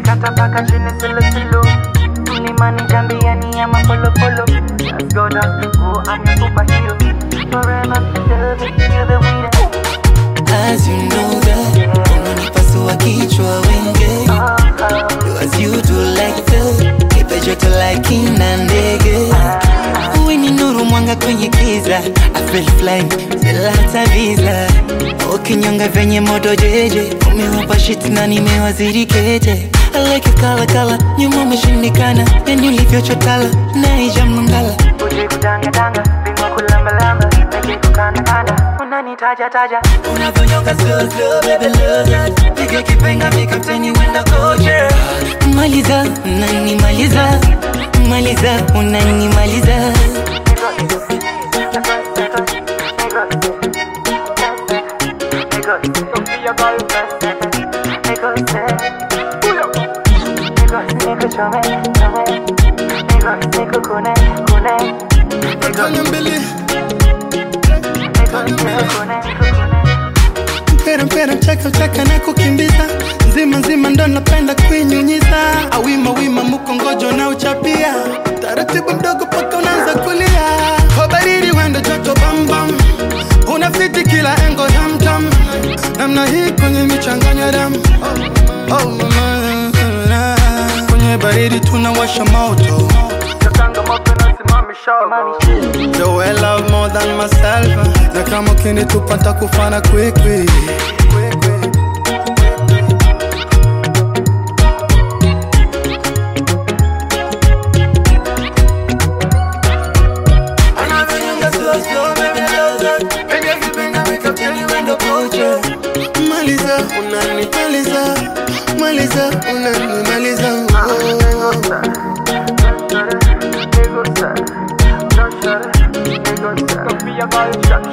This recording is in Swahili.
kata mpaka chini silo silo mlimani jambiani ama polo polo Let's go down to go I'm your superhero Forever serving you the winner As you know that unanipasua kichwa wenge As you do like that Kipe joto like ina ndege Uwe ni nuru mwanga kwenye kiza I feel flying bila hata visa Ukinyonga venye moto jeje Umewapa shit na nimewazidi keje I like it kala kala Nyuma umeshindikana Yani ulivyochotala Naija mngala Uje kudanga-danga, bingwa kulamba-lamba Peke kukanda-kanda, unanitaja taja Unavyonyonga slow slow baby love that Piga kipenga mi kapteni wenda kocha Maliza, unanimaliza Maliza, unanimaliza Kanya mbili mpera mpera mchaka mchaka na kukimbiza nzima nzima ndo napenda kuinyunyiza awima wima mukongojo na uchapia taratibu mdogo paka unaanza kulia kwa baridi wendo joto bambam unafiti kila engo tamtam namna hii kwenye michanganya damu oh, mama, kwenye baridi tunawasha moto Yo, I love more than myself na kama ukinitupata kufana kwikwi Unavyonyonga slow slow baby love that Piga kipenga mi kapteni wenda kocha maliza unanimaliza maliza unanimaliza oh. Sofia Balsha